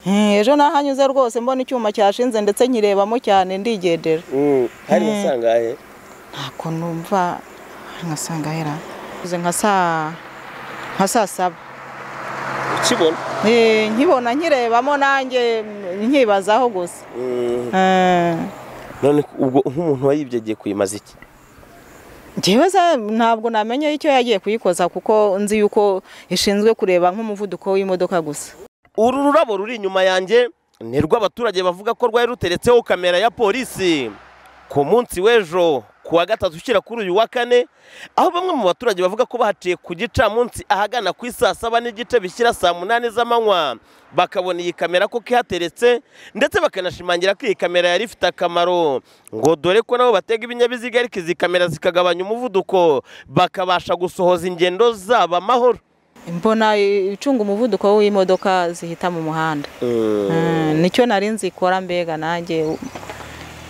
ejo nahanyuze rwose mbona icyuma cyashinze ndetse nkirebamo cyane ndigendera hari asangahe ntabwo numva nkasanga hera nka saa nka saa saba ukibona Eh, nkibona nkirebamo nanjye nkibazaho gusa Eh. none ubwo nk'umuntu wayibye agiye kuyimaza iki njyewe se ntabwo namenye icyo yagiye kuyikoza kuko nzi yuko ishinzwe kureba nk'umuvuduko w'imodoka gusa uru rurabo ruri inyuma yanjye ni rw'abaturage bavuga ko rwari ruteretseho kamera ya polisi ku munsi w'ejo ku wa gatatu ushyira kuri uyu wa kane aho bamwe mu baturage bavuga ko bahaciye ku gicamunsi ahagana ku isaa saba n'igice bishyira saa munani z'amanywa bakabona iyi kamera ko ihateretse ndetse bakanashimangira ko iyi kamera yari ifite akamaro ngo dore ko nabo batega ibinyabiziga ariko izi kamera zikagabanya umuvuduko bakabasha gusohoza ingendo zabo amahoro mbona icunga umuvuduko w'imodoka zihita mu muhanda Eh, nicyo nari nzi ikora mbega nanjye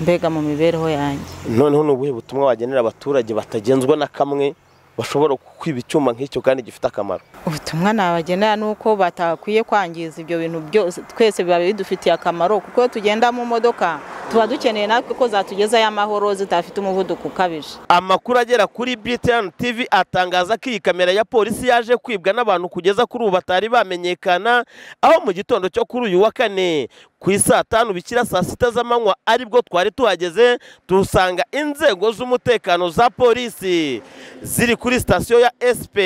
mbega mu mibereho yanjye noneho ni ubuhe butumwa wagenera abaturage batagenzwa na kamwe bashobora kwiba icyuma nk'icyo kandi gifite akamaro ubutumwa nabagenera ni uko batakwiye kwangiza ibyo bintu byose twese biba bidufitiye akamaro kuko iyo tugenda mu modoka tuba dukeneye natwe ko zatugezayo amahoro zidafite umuvuduko ukabije amakuru agera kuri BTN TV atangaza ko iyi kamera ya polisi yaje kwibwa n'abantu kugeza kuri ubu batari bamenyekana aho mu gitondo cyo kuri uyu wa kane ku isaa tanu bikira saa sita z'amanywa aribwo twari tuhageze tuhasanga inzego z'umutekano za polisi ziri kuri sitasiyo ya SP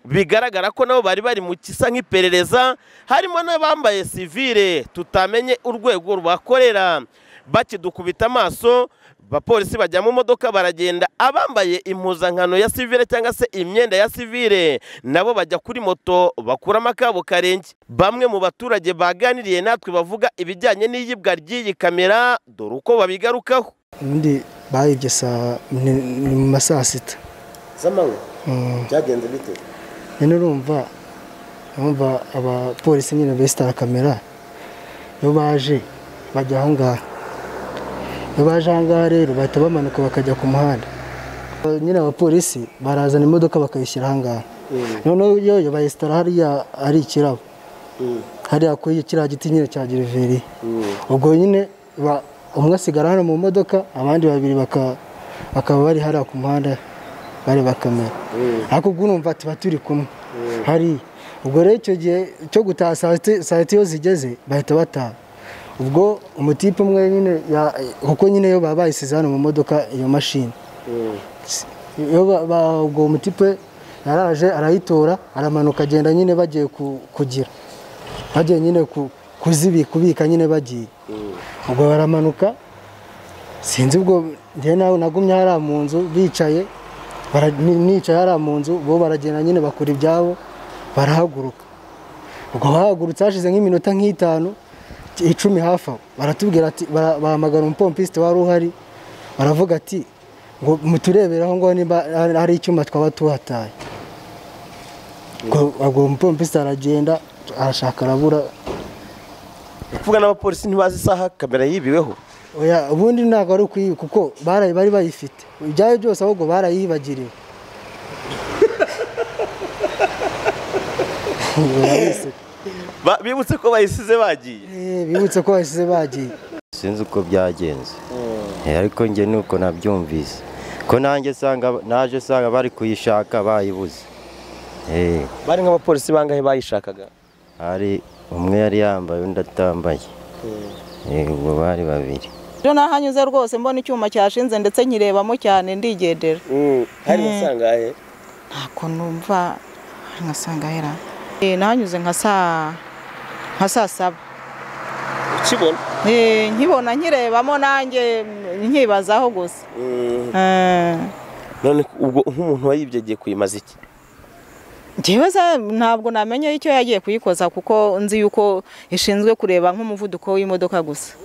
bigaragara ko nabo bari bari mu kisa nk'iperereza harimo n'abambaye sivire tutamenye urwego rwakorera bakidukubita amaso abapolisi bajya mu modoka baragenda abambaye impuzankano ya sivire cyangwa se imyenda ya sivire nabo bajya kuri moto bakuramo akabo karenge bamwe mu baturage baganiriye natwe bavuga ibijyanye n'iyibwa ry'iyi kamera dore uko babigarukaho ubundi bayibye saa ni ni mu ma saa sita z'amanywa Mm. byagenze bite nyine urumva urumva abapolisi nyine besitara kamera iyo baje bajya aho ngaho iyo baje aho ngaho rero bahita bamanuka bakajya ku muhanda nyine abapolisi barazana imodoka bakayishyira aho ngaho noneho yoyo bayisitara hariya ari ikirabo hariya kuri kiriya giti nyine cya geriveriya ubwo nyine ba- umwe asigara hano mu modoka abandi babiri baka- bakaba bari hariya ku muhanda bareba kamera ariko ubwo urumva tuba turi kumwe hari ubwo rero icyo gihe cyo gutaha saa sita- saa sita iyo zigeze bahita bataha ubwo umutipe umwe nyine ya- kuko nyine yo baba bayisize hano mu modoka iyo mashini iyo ba- ba- ubwo umutipe yaraje arayitora aramanuka agenda nyine bagiye ku- kugira bagiye nyine ku- kuzibi kubika nyine bagiye ubwo baramanuka sinzi ubwo njye nawe nagumye hariya mu nzu bicaye bara- ni- nicaye hariya mu nzu bo baragenda nyine bakora ibyabo barahaguruka ubwo bahagurutse hashize nk'iminota nk'itanu icumi hafi aho baratubwira ati bara- bahamagara umupompisite wari uhari baravuga ati ngo muturebere aho ngaho niba hari- hari icyuma twaba tuhataye ubwo ubwo umupompisite aragenda arashaka arabura ni ukuvuga n'abapolisi ntibazi isaha kamera yibiweho Oya, ubundi ntabwo ari ukwiba kuko barayi- bari bayifite ibyayo byose ahubwo barayibagiriwe Barabise. Ba- bibutse ko bayisize bagiye Eh, bibutse ko bahise bagiye sinzi uko byagenze Eh, ariko njye ni uko nabyumvise ko nanjye nsanga naje nsanga bari kuyishaka bayibuze Eh, bari nk'abapolisi bangahe bayishakaga hari umwe yari yambaye undi atambaye Eh, ubwo bari babiri ejo nahanyuze rwose mbona icyuma cyashinze ndetse nkirebamo cyane ndigendera hari asangahe ntabwo numva nkasanga hera Eh, nahanyuze nka saa nka saa saba ukibona Eh, nkibona nkirebamo nanjye nkibazaho gusa Eh, none ubwo nk'umuntu wayibye agiye kuyimaza iki njyewe se ntabwo namenye icyo yagiye kuyikoza kuko nzi yuko ishinzwe kureba nk'umuvuduko w'imodoka gusa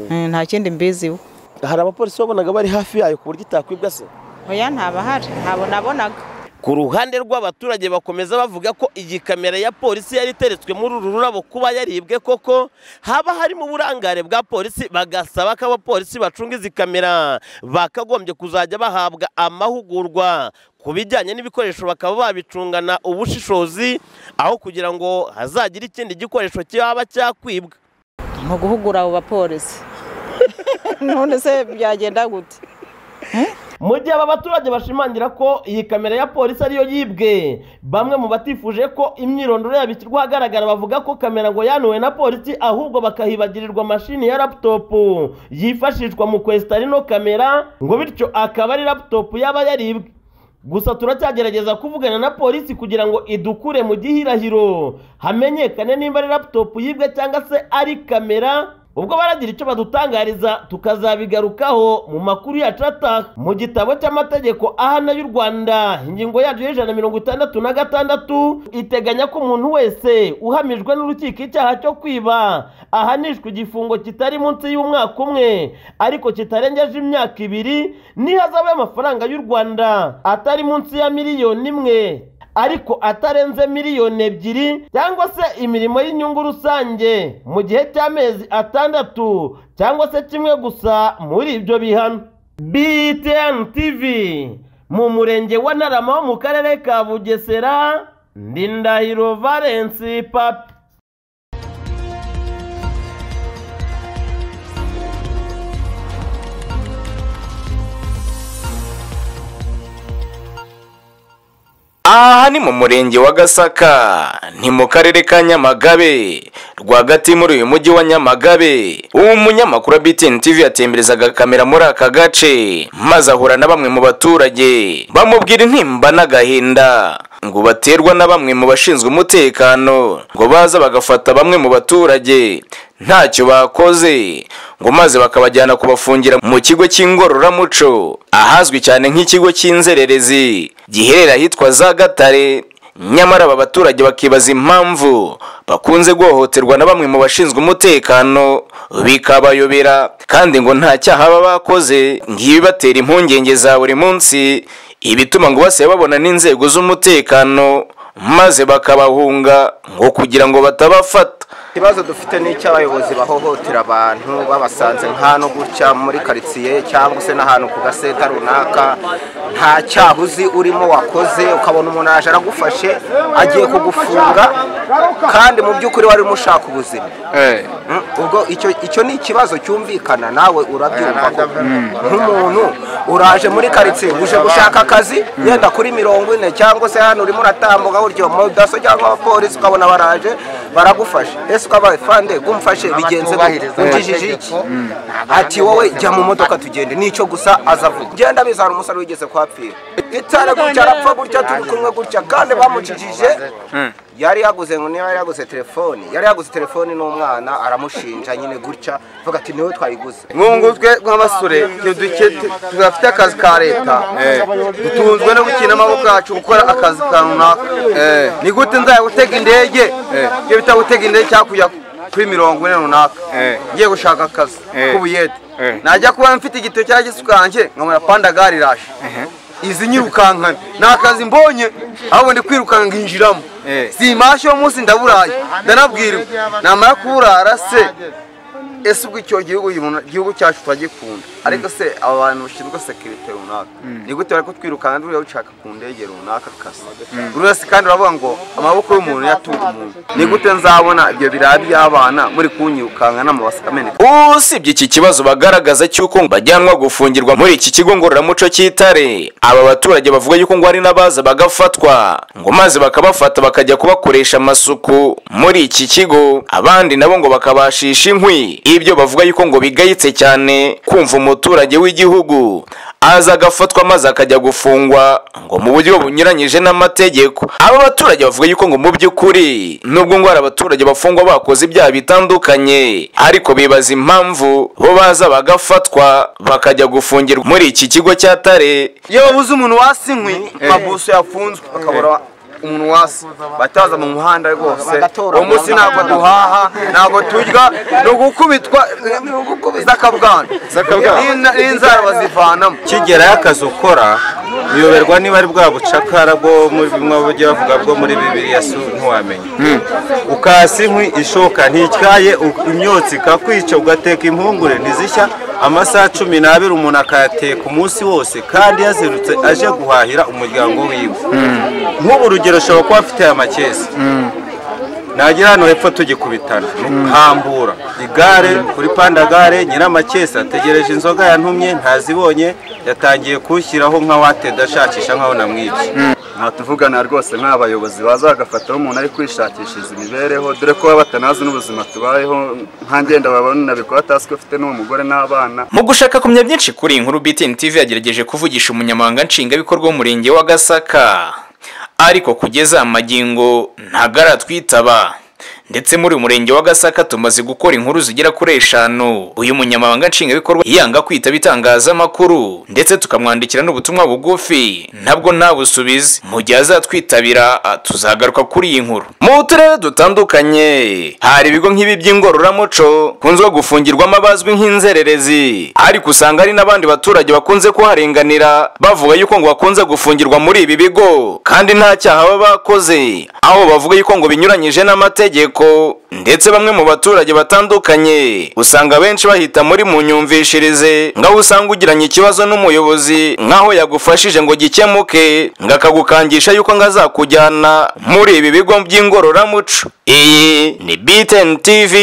Eh, nta kindi mbiziho hari abapolisi wabonaga bari hafi yayo ku buryo itakwibwa se oya ntabahari ntabwo nabonaga ku ruhande rw'abaturage bakomeza bavuga ko iyi kamera ya polisi yari iteretswe muri uru rurabo kuba yaribwe koko haba harimo uburangare bwa polisi bagasaba ko abapolisi bacunga izi kamera bakagombye kuzajya bahabwa amahugurwa ku bijyanye n'ibikoresho bakaba babicungana ubushishozi aho kugira ngo hazagire ikindi gikoresho cyaba cyakwibwa ni uguhugura abo bapolisi none se byagenda gute mu gihe aba baturage bashimangira ko iyi kamera ya polisi ariyo yibwe bamwe mu batifuje ko imyirondoro yabo ishyirwa ahagaragara bavuga ko kamera ngo yanuwe na polisi ahubwo bakahibagirirwa mashini ya laputopu yifashishwa mu kwesita ino kamera ngo bityo akaba ari laputopu yaba yaribwe gusa turacyagerageza kuvugana na polisi kugira ngo idukure mu gihirahiro hamenyekane nimba ari laputopu yibwe cyangwa se ari kamera ubwo baragira icyo badutangariza tukazabigarukaho mu makuru yacu ataha mu gitabo cy'amategeko ahana y'u rwanda ingingo yaryo y'ijana mirongo itandatu na gatandatu iteganya ko umuntu wese uhamijwe n'urukiko icyaha cyo kwiba ahanishwa igifungo kitari munsi y'umwaka umwe ariko kitarengeje imyaka ibiri n'ihazabu y'amafaranga y'u rwanda atari munsi ya miliyoni imwe ariko atarenze miliyoni ebyiri cyangwa se imirimo y'inyungu rusange mu gihe cy'amezi atandatu cyangwa se kimwe gusa muri ibyo bihano btn tv mu murenge wa narama wo mu karere ka bugesera ndindahiro valensi papi aha ni mu murenge wa gasaka ni mu karere ka nyamagabe rwagati muri uyu mujyi wa nyamagabe umunyamakuru wa btn tv yatemberezaga kamera muri aka gace maze ahura na bamwe mu baturage bamubwira intimba n'agahinda ngo baterwa na bamwe mu bashinzwe umutekano ngo baza bagafata bamwe mu baturage ntacyo bakoze ngo maze bakabajyana kubafungira mu kigo cy'ingororamuco ahazwi cyane nk'ikigo cy'inzererezi giherera ahitwa za gatare nyamara aba baturage bakibaza impamvu bakunze guhohoterwa na bamwe mu bashinzwe umutekano bikabayobera kandi ngo nta cyaha baba bakoze ngibibatera impungenge za buri munsi ibituma ngo basiye babona n'inzego z'umutekano maze bakabahunga ngo kugira ngo batabafata ikibazo dufite n'icy'abayobozi bahohotera abantu babasanze nk'ahantu gutya muri karitsiye cyangwa se n'ahantu ku gaseta runaka nta cyaha uzi urimo wakoze ukabona umuntu araje aragufashe agiye kugufunga kandi mu by'ukuri wari urimo ushaka ubuzima ubwo icyo icyo ni ikibazo cyumvikana nawe urabyumva ko nk'umuntu uraje muri karitsiye uje gushaka akazi yenda kuri mirongo ine cyangwa se hano urimo uratambuka buryo daso cyangwa abapolisi ukabona baraje baragufasha ese ukaba fande gumfashe bigenze ugijije iki ati wowe jya mu modoka tugende nicyo gusa azavuga genda bizana umusaruro wigeze kuhapfira itare gutya arapfa gutya turi kumwe gutya kandi bamucijije yari yaguze ngo niba yari yaguze telefoni yari yaguze telefoni n'umwana aramushinja nyine gutya avuga ati niwe twayiguze mwungutwe nk'abasore tudafite akazi ka leta dutunzwe no gukina amaboko yacu gukora akazi ka runaka ni gute nzagutega indege iyo bita gutega indege cyangwa kujya kuri mirongo ine runaka ngiye gushaka akazi k'ubuyede najya kuba mfite igito cya gisukange nkabona pandagari iraje izi nyirukankana ni akazi mbonye ahubwo ndi kwirukanka nkinjiramo si mashyi uwo munsi ndaburaye ndanabwirwa namara kuburara se ese ubwo icyo gihugu igihugu cyacu turagikunda ariko se aba bantu bashinzwe sekirite runaka ni gute bari kutwirukana nturiya ushaka ku ndege runaka akazi buri wese kandi uravuga ngo amaboko y'umuntu yatunga umuntu ni gute nzabona ibyo birara by'abana muri kunyirukanka n'amabasi ameneka usibye iki kibazo bagaragaza cy'uko bajyanwa gufungirwa muri iki kigo ngororamuco cy'itare aba baturage bavuga yuko ngo hari n'abaza bagafatwa ngo maze bakabafata bakajya kubakoresha amasuku muri iki kigo abandi nabo ngo bakabashisha inkwi ibyo bavuga yuko ngo bigayitse cyane kumva umuturage w'igihugu aza agafatwa maze akajya gufungwa ngo mu buryo bunyuranyije n'amategeko aba baturage bavuga yuko ngo mu by'ukuri nubwo ngo hari abaturage bafungwa bakoze ibyaha bitandukanye ariko bibaza impamvu bo baza bagafatwa bakajya gufungirwa muri iki kigo cya tare iyo babuze umuntu wasi inkwi amabuso yafunzwe bakabura umuntu wasi bataza mu muhanda rwose uwo munsi ntabwo duhaha ntabwo turya ni ugukubitwa zakabwana n'inzara bazivanamo kigerayo akazi ukora uyoberwa niba ari bwa bucakara bwo muri bimwe bajya bavuga bwo muri bibiri si ntiwamenya ukasi inkwi ishoka ntikyaye imyotsi ikakwica ugateka impungure ntizishya amasaha cumi n'abiri umuntu akayateka umunsi wose kandi yazirutse aje guhahira umuryango wiwe nk'ubu urugero ushobora kuba afite aya makesi nagira hano hepfo tugikubitana hambura igare kuri pandagare nyiramakesi ategereje inzoga yantumye ntazibonye yatangiye kuwushyiraho nk'awateda ashakisha nk'aho namwibye nta tuvugana rwose nk'abayobozi baza bagafataho umuntu ari kwishakishiriza imibereho dore ko baba batanazi n'ubuzima tubayeho nta ngenda babona nabikora atazwi ko afite n'uwo mugore n'abana mu gushaka kumenya byinshi kuri iyi nkuru BTN TV yagerageje kuvugisha umunyamabanga nshingwabikorwa w'umurenge wa Gasaka ariko kugeza amagingo ntago aratwitaba ndetse muri uyu murenge wa Gasaka tumaze gukora inkuru zigera kuri eshanu uyu munyamabanga nshingwabikorwa yanga kwitaba itangazamakuru ndetse tukamwandikira n'ubutumwa bugufi ntabwo ntabusubize mu gihe azatwitabira ah, tuzagaruka kuri iyi nkuru mu turere dutandukanye hari ibigo nk'ibi by'ingororamuco kunzwe gufungirwamo abazwi nk'inzererezi ariko usanga hari n'abandi baturage bakunze kuharenganira bavuga yuko ngo bakunze gufungirwa muri ibi bigo kandi nta cyaha baba bakoze aho bavuga yuko ngo binyuranyije n'amategeko ndetse bamwe mu baturage batandukanye usanga benshi bahita muri mu nyumvishirize ngaho usanga ugiranye ikibazo n'umuyobozi nkaho yagufashije ngo gikemuke ngo akagukangisha yuko ngo azakujyana muri ibi bigo by'ingororamuco iyi ni BTN TV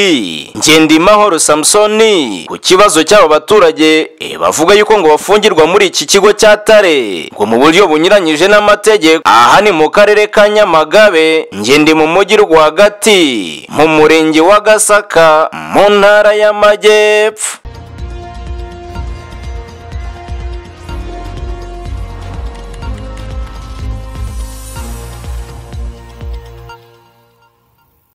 Ngendimahoro Samsoni ku kibazo cy'abo baturage eh, bavuga yuko ngo bafungirwa muri iki kigo cya Tare ngo mu buryo bunyuranyije n'amategeko aha ni mu karere ka Nyamagabe nge ndi mu mujyi rwagati mu murenge wa Gasaka mu ntara y'Amajyepfo